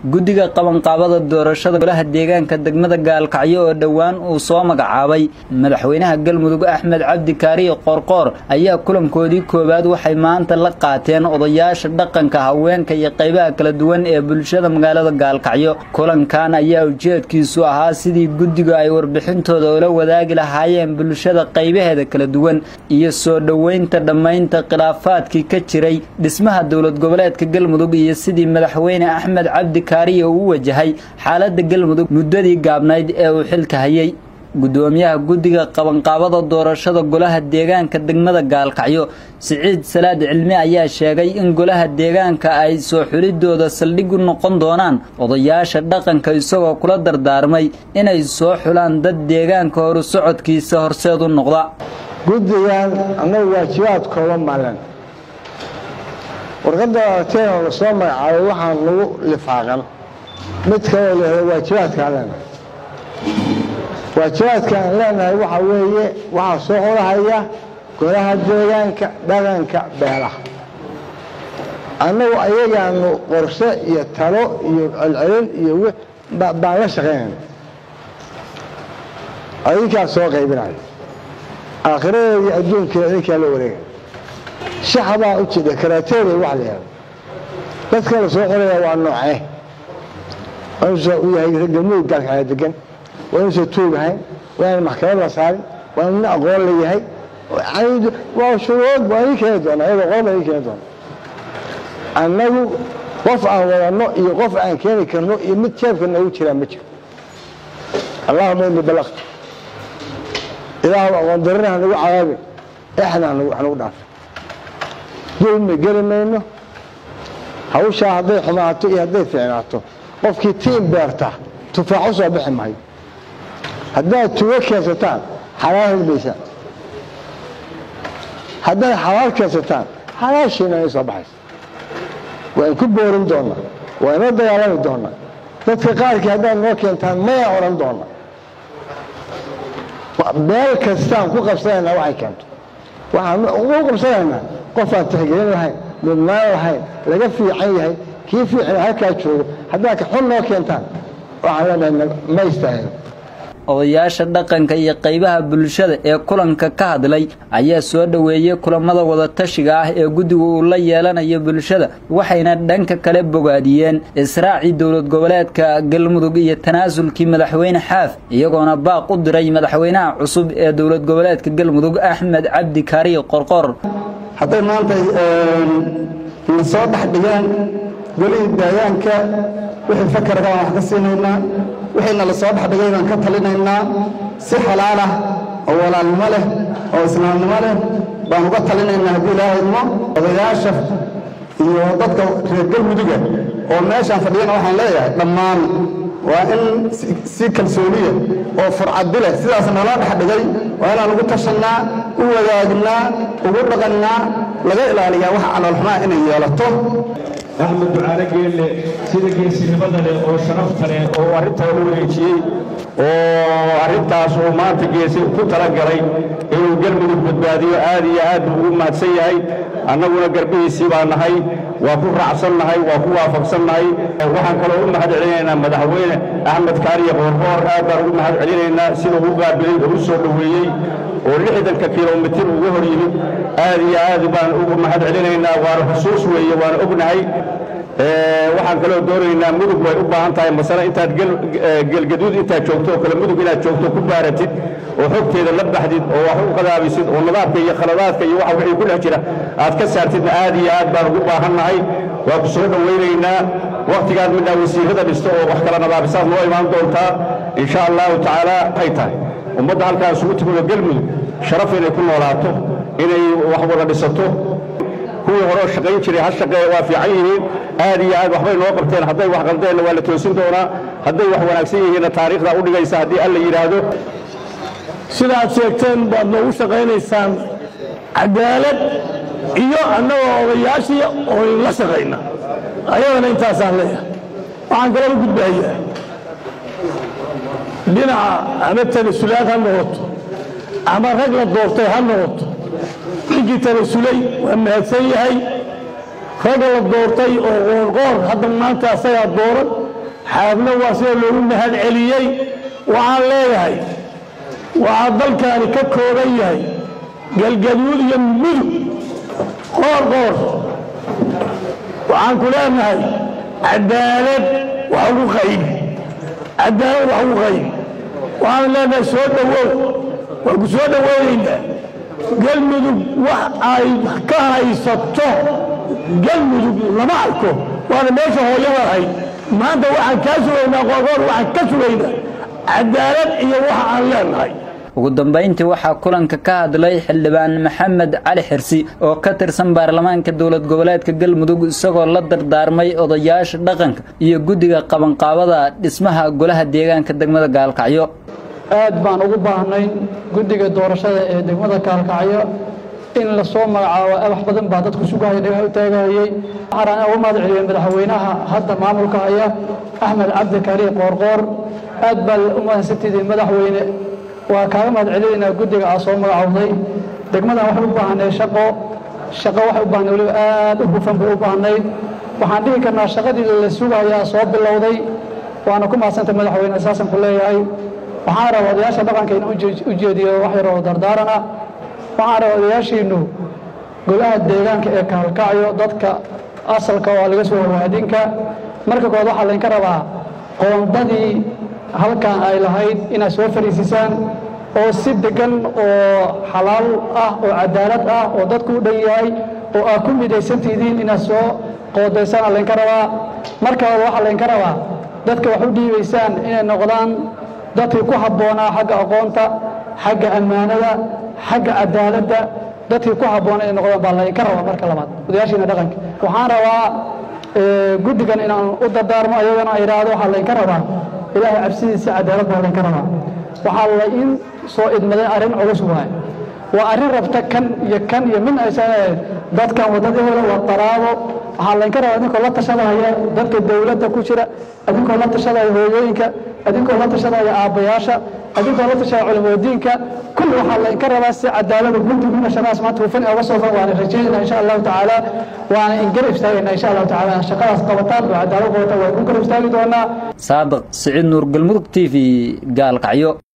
guddiga qabanqaabada doorashada golaha deegaanka degmada gaalkacyo oo dhowaan uu soo magacaabay madaxweynaha galmudug axmed cabdi kaariye qoorqoor ayaa kulankoodii koowaad waxay maanta la qaateen odayaasha dhaqanka haweenka iyo qaybaha kala duwan ee bulshada magaalada gaalkacyo kulankan ayaa ujeedkiisu ahaa sidii guddiga ay warbixintooda ula wadaagi lahaayeen bulshada qaybaheeda kala duwan iyo soo dhoweynta dhammaynta khilaafaadkii ka jiray dhismaha dowlad goboleedka galmudug iyo sidii madaxweyne axmed cabdi kaariye uu wajahay xaaladda galmudug muddadii gaabnayd ee uu xilka hayay guddoomiyaha guddiga qabanqaabada doorashada golaha deegaanka degmada gaalkacyo siciid salaad cilmi ayaa sheegay in golaha deegaanka ay soo xulidooda saldhig u noqon doonaan odayaasha dhaqanka isagoo kula dardaarmay inay soo xulaan dad deegaanka horu socodkiisa horseed u noqda guddigan annagu waajibaad kooban maaleen warqadda aragteen oo lasoo magacaabay waxaan nagu lifaaqan mid kaloo lahda waajibaadkaan leenahay waajibaadka aan leenahay waxaa weeye waxaa soo xulahaya golaha deegaanka dhaqanka beelaha annagu ayagaanu qorshe iyo talo iyo celcelin iyo baan la shaqaynayna adinkaa soo qaybinayo aakhiradeeda iyo adduunkeeda idinkaa la wareegay shaxbaa u jidha karaateeda wax la yihahdo dadka la soo xulaya waa noocee waa u yahay galmudug gaalkacya degan waa inuusan tuugahayn waa inaan maxkamad la saarin waa inu nin aqoon la yahay waa shuruud waa idin keeni doona iyadoo qoran baa idin keeni doona annagu qof aan wadanno iyo qof aan keeni karno iyo mid jeebka noogu jiraa ma jiro allahuma ini balaqtu ilaahu aqoon darina hanagu cadaabin exna hanagu dhaafin dulmi geli mayno hawshaa hadday xumaato iyo hadday fiicnaato qofkii tiin beerta tufaax u soo bixi maayo haddaad tugo keensataan xalaal helbaysaan haddaad xalaal keensataan xalaashiina ay soo baxaysa waan ku boorin doonaa waa inoo dagaalami doonaa dadka qaarkii haddaad noo keentaan maya odhan doona meel kastaan ku qabsanaynaa waxay keento waxaan ugu qabsanaynaa qofaan tixgelin lahayn mudnaan lahayn laga fiican yahay kii fiicna halkaa joogo haddaad ka xun noo keentaan waxaan leenahay ma istaahilo odayaasha dhaqanka iyo qaybaha bulshada ee kulanka ka hadlay ayaa soo dhoweeyey kulamada wadatashiga ah ee guddigu uu la yeelanayo bulshada waxayna dhanka kale bogaadiyeen israacii dowlad goboleedka galmudug iyo tanaasulkii madaxweyne xaaf iyagoona baaq u diray madaxweynaha cusub ee dowlad goboleedka galmudug axmed cabdi kaariye qorqor hadday maanta na soo dhex dhigaan golihii deegaanka wixii fakarka aan wax ka siinaynaa wixiina la soo dhex dhigay baan ka talinaynaa si xalaalah oo walaalnimo leh oo islaamnimo leh baan uga talinaynaa haddii ilaahay idmo odayaasha iyo dadka reer galmuduga oo meeshaan fadhiyana waxaan leeyahay dhammaan waa in si kalsooniya oo furcadi leh sidaas nala dhex dhigay waa inaan ugu tashannaa u wadaagnaa ugu dhaqannaa laga ilaaliyaa wax caloolxumaa inay yeelato axmed ducaale geelle sida geesinimada leh oo sharafta leh oo arrintaa u wareejiyey oo arrintaas uu maanta geesi ku talagalay inuu galmudug badbaadiyo aad iyo aad buu ugu mahadsan yahay annaguna garbihiisii baa nahay waa ku raacsan nahay waa ku waafaqsan nahay waxaan kaloo u mahad celinaynaa madaxweyne axmed kaariye qoorqoor aad baan ugu mahad celinaynaa sida uu qaabilay oo u soo dhoweeyey oo lixdanka kilomitir uga hor yimid aad iyo aad baan ugu mahad celinaynaa waana xusuus weeye waana ognahay waxaan kaloo doonaynaa mudug way u baahan tahay masale intaad gelgaduud intaad joogto oo kale mudug inaad joogto ku baaratid oo xogteeda la baxdid oo wax u qadaabisid oo nadaabka iyo khaladaadka iyo waxa wixii ku dhex jira aad ka saartidna aad iyo aad baan ugu baahannahay waa ku soo dhowaynaynaa wakhtigaad midnaa wasiirada dhisto oo wax kala nadaabisaad noo imaan doontaa insha allahu tacaala waxay tahay ummadda halkaa isugu timid oo galmudug sharaf inay ku noolaato inay wax wada dhisato kuwii horeo shaqayn jiray ha shaqeeya waa fiican yihiin aad iyo aad waxbay noo qabteen hadday wax qaldeenna waa la toosin doonaa hadday wax wanaagsan yihiinna taariikhdaa u dhigaysa haddii alla yidhaahdo sida aad sheegteen baad noogu shaqaynaysaan cadaalad iyo annagoo odayaashii oo la shaqayna ayadana intaasaan leeyahay waxaan kaloo gudbahayaa dhinaca ama tanasulaad ha noqoto ama rag la doortay ha noqoto ninkii tanasulay waa mahadsan yahay ragga la doortay oo qoorqoor hadda maanta asagaa dooran xaafna waa sida loogu mahad celiyey waxaan leeyahay waxaa dalkaani ka kooban yahay galgaduud iyo mudug qoor qoor waxaan ku leenahay cadaalad wax ugu qaybi cadaalad wax ugu qaybi waxaan leenahay soo dhowow waan ku soo dhoweynaynaa galmudug wax ay ka haysato galmudug lama arko waana meesha hooyada ahayd maanta waxaan kaa sugaynaa qoorqoor waxaan ka sugaynaa cadaalad iyo waxa aan leenahay ugu dambayntii waxaa kulanka ka hadlay xildhibaan maxamed cali xirsi oo ka tirsan baarlamaanka dowlad goboleedka galmudug isagoo la dardaarmay odayaasha dhaqanka iyo guddiga qabanqaabada dhismaha golaha deegaanka degmada gaalkacyo aad baan ugu baahnay guddiga doorashada ee degmada gaalkacyo in la soo magacaabo wax badan baa dadku sugahaya dhagaha u taagahayey waxaan ugu mahad celiyey madaxweynaha hadda maamulka haya axmed cabdi kariir qoorqoor aad baa u mahadsantidiin madaxweyne waa kaaga mahad celinaynaa guddiga aa soo magacowday degmadan waxay u baahnay shaqo shaqo waxay u baahnay weliba aad u hufan bay u baahnayd waxaan dhihi karnaa shaqadii la sugayaa soo bilowday waana ku mahadsantay madaxweyne saasan ku leeyahay waxaan rabaa odayaasha dhaqanka in u jeediyo wax yaroo dardaaran ah waxaan rabaa odayaashiinnu golaha deegaanka ee kaalkacyo dadka asalka oo laga soo warwaadinka marka kood waxaa laydinka rabaa qoondadii halkan ay lahayd inaad soo fariisisaan oo si degan oo xalaal ah oo cadaalad ah oo dadku u dhan yahay oo aad ku midaysantihiin inaad soo qoodaysaan laydinka rabaa markaoda waxaa laydinka rabaa dadka wax u dhiibaysaan inay noqdaan dadkii ku habboonaa xagga aqoonta xagga ammaanada xagga cadaaladda dadkii ku habboona inay noqdaan baa laydinka rabaa marka labaad odayaashiina dhaqanka waxaan rabaa guddigan inaan u dardaarmo ayagana idhaahdo waxaa laydinka rabaa ilaahay cabsidiisa cadaalad baa laydinka rabaa waxaa la in soo idmaday arrin culus waay waa arrin rabta kan iyo kan iyo min aysan dadkan waddada hela waa qaraabo waxaa laydinka rabaa idinkoo la tashadaya dadka dowladda ku jira idinkoo la tashadaya hooyooyinka idinkoo la tashadaya aabbayaasha idinkoo la tashadaya culimadiinka kulli waxaa laydinka rabaa si cadaalada guddiguna shaqadaas maanta hufan oga soo fan waana rajaynayna insha allahu tacaala waana in garab istaagayna insha allahu tacaala shaqadaas qabataan oo cadaalad qabataan waa ku garab istaagi doonaa saadiq siciid nuur galmudug t v gaalkacyo